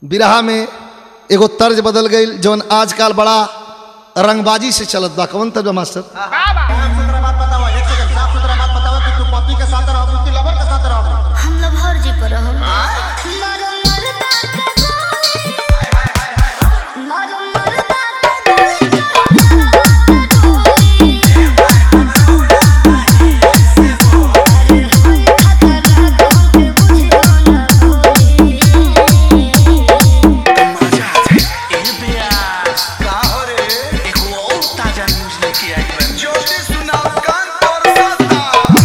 बिरहा में एगो तर्ज बदल गई जौन आजकल बड़ा रंगबाजी से चलत बा कौन तर्ज बा मास्टर साफ सुथरा बात बताओ एक सेकंड साफ सुथरा बात बताओ कि तू पति के साथ रहो कि लवर के साथ रहो हम लभर जी पर हम मारो मरदा के गोली मारो मरदा के ज्योति सुनाओ कान तोर साता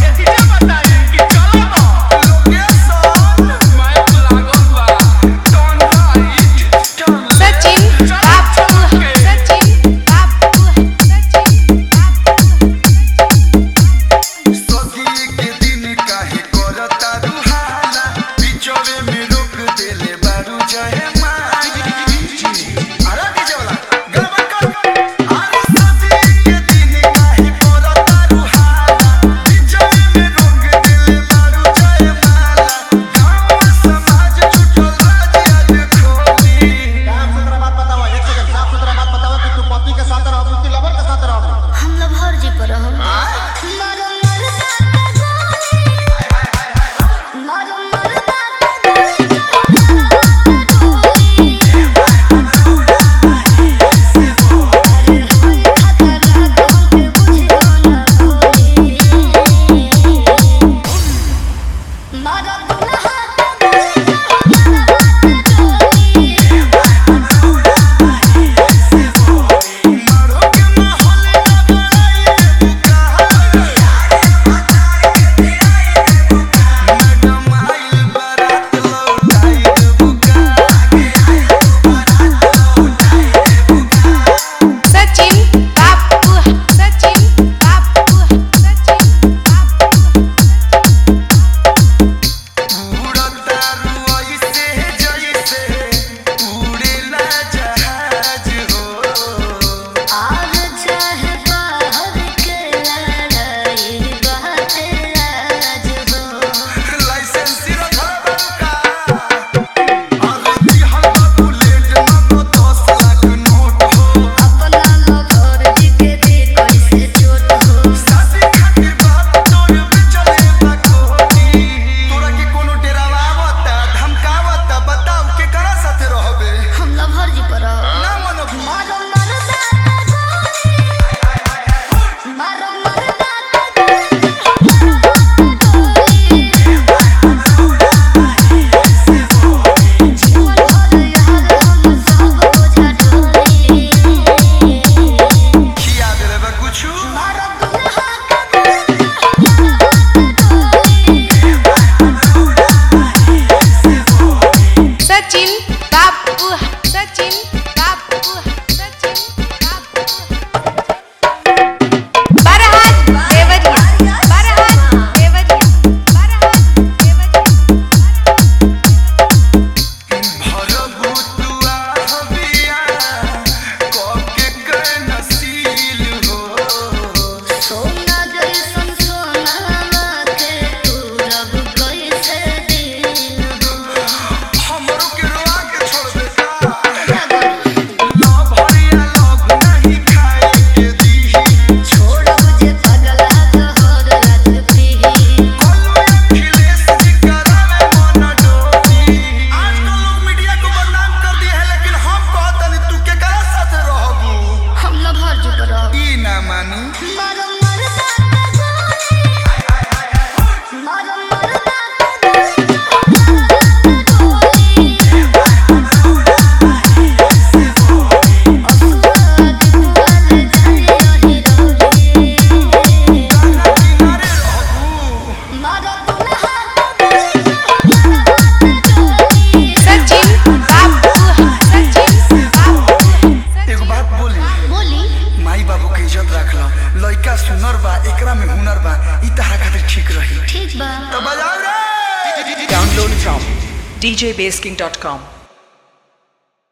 सचिन बापू सचिन बापू सचिन बापू सखी के दिन काहे करता रुहाला बिचवे में रोक देले बारू जहे माई अरे के जवला गड़बड़ कर अरे सखी के दिन काहे करता रुहाला बिचवे में रोक देले बारू जहे माला गांव समाज छुटल राज आज खोली साफ सुथरा बात बताओ एक सेकंड साफ सुथरा बात बताओ कि तू पति के साथ रहो कि लवर के साथ रहो हम लभर जी पर हम मारो मरदा के गोली मारो मरदा के मारो दुल्हा के मारो के माहौल ना बनाए मैडम आइल बारात लौटाई बुका सचिन बापू सचिन बापू सचिन बापू उड़ता रुई से जैसे उड़ेला जहाज हो आज चाहे बाहर के लड़ाई बात आज हो लाइसेंस रखल का अरे दिहल बा बुलेट ना तो दस लाख नोट हो अपना लवर जी के दे कैसे चोट हो सासी खातिर बात तोर पे चले बकोनी तोरा के कोनो डेरावा आवता धमकावता बताओ के करा साथे रहबे हम लवर जी पर ना मनब मारो मरदा के गोली मारो मरदा के गोली जीवन भर यार हम सब बोझा ढोली खिया देले बा कुछु मारो दुल्हा के सचिन बापू सचिन बापू सचिन बापू बरहात देवरिया बरहात देवरिया बरहात देवरिया भरबू तुआ हबिया कके के नसील हो सोना जैसन सोनावा के तू रब कैसे दिल हो हमरो के रोआ के छोड़ देता क्या करूं? ना भरिया लोग नहीं खाए के दी छोड़ब जे पगला तोहर रात पीही कल्लू अखिलेश जी करावे मन डोली आजकल लोग मीडिया को बदनाम कर दिए है लेकिन हम कहतनी तू के करा साथे रहबू हम लभर जी पर ई ना मानी मारो मरदा के गोली मारो मरदा किनारे रहबू सचिन बापू सचिन बापू एगो बात बोली बोली माई बाबू के इज्जत रखला लइका सुनर बा एकरा में हुनर बा ई तहरा खातिर ठीक रही ठीक बा तो बजाओ रे Download from djbasking.com.